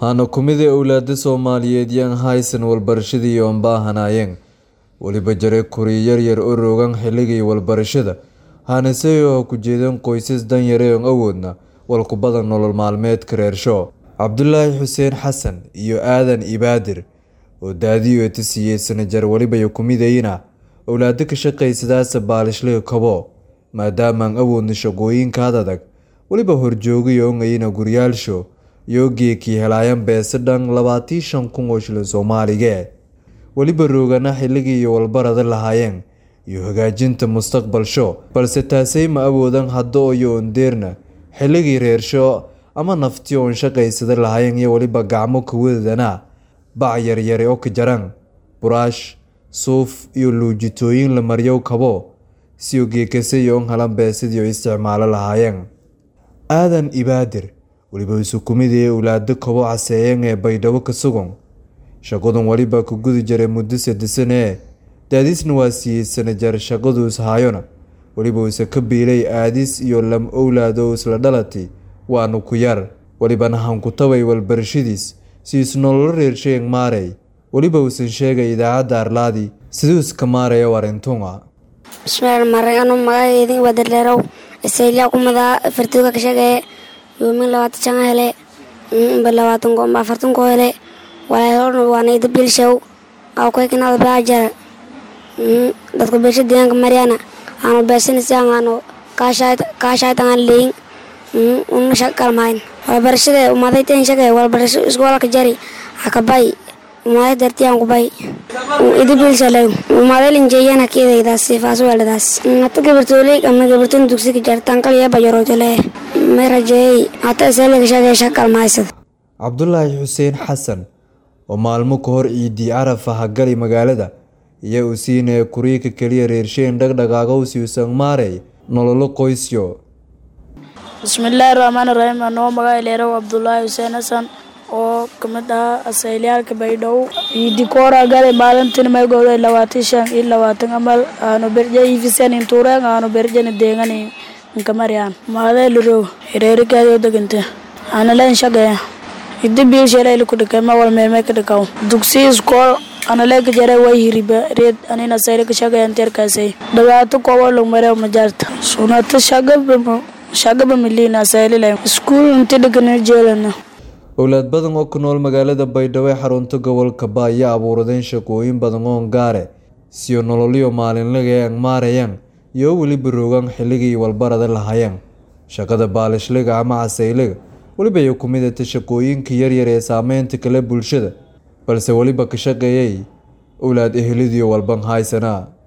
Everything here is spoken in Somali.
Waxaana ku mid ah owlaada Soomaaliyeed yaan haysan walbarashadii oon baahanaayeen weliba jare kuri yaryar oo roogan xilligii walbarashada waxaana sayoo ku jeedeen qoysas danyare oon awoodna walku badan nolol maalmeedka reersho cabdulaahi xuseen xasan iyo aadan ibaadir oo daadiyo tisiiyey sanajar weliba ku midayna owlaado ka shaqaysadaasa baalishliga kabo maadaamaan awoodna shaqooyinkaad adag weliba horjoogiyo ongayna guryaalsho iyo geekii helaayan beese dhan labaatii shan kun oo shilin soomaaliga weliba roogana xilligii iyo walbarada lahaayeen iyo hagaajinta mustaqbalsho balse taasay ma awoodan haddo iyo ondeerna xilligii reersho ama nafti oon shaqaysada lahaayeen iyo weliba gacmo kuwadadana bac yaryare oo ka jaran buraash suuf iyo luujitooyin la maryow kabo siyo geekasay oon halan beesidii isticmaalo lahaayeen aadan ibaadir weliba isu kumid ee owlaado kabo caseeyeen ee baydhabo ka sugan shaqadan weliba ku gudi jiray muddo sadesane ee daadisna waa siiyey sanajar shaqadu ishaayona weliba isa ka biilay aadis iyo lam owlaad oo isla dhalatay waanu ku yar welibana hankutabay walbarashadiis si isnololo reershayen maarey weliba uusan sheegay idaacadda arlaadi siduu iska maaraya warintunga bismillahi rahmaani anu magaceedin waa darleerow isayliya kumadaa fartuuga ka shaqeeye yoomin labaatan shan hele ba labaatan ko afartan ko hele walaalhorna waana ida bilshow aw kaykinaada baa jara dadka beesha deegaanka maryana aanu beesanaysan aanu kaashaytan aan leeyin una shakalmahayn walbarashada umaday teen shaqee walbarasho iskoolka jari akabay umaday dartiyaan kubay ida bilshalay umaday linjeeyana keedaydaas sifaas weeladaas hata gabartooley ama gabartoon dugsiga jartaan kaliya bajarootole may rajeeyey hata isaliga shaqee shakalmahaysad cabdulaahi xuseen xasan oo maalmo ka hor ciidii carafa hagali magaalada iyo uu siinaya kuriika keliya reersheen dhagdhaqaaqowsi usan maarey nololo qoysyo bismillaahi raxmaani raxiim anoo magaca leerow cabdulaahi xuseen xasan oo kamid ahaa asayliyaalka baydhabo ciidi koora gale maalintin maygooda labaatan shan iyo labaatan amal aanu berje ifisen intuureen aanu berjena deegani inkamariyaan maadee lirow hireerikaadoo degante ana leen shaqeeya idi biilsheeleyli ku dhikay ma wal meelmay ka dhikaw dugsi iskool analeeka jare way hiriba reed anina sayli ka shaqeeyan teerkaasay dhibaato koobo lugmareew majaarta sunata shaqaba shaqaba miliina saylilay iskuul inti dhigana jeelana owlaad badan oo ku nool magaalada baydhabo ee xarunta gobolka ba ayaa abuuradeen shaqooyin badan oon gaare siyo nololyo maalinlaga ee angmaarayaan iyo weliba roogaan xilligii walbarada lahaayeen shaqada baalishliga ama casayliga weliba ay ku midata shaqooyinka yaryar ee saameynta kale bulshada balse weliba ka shaqeeyay owlaad ehelidiyo walban haysanaa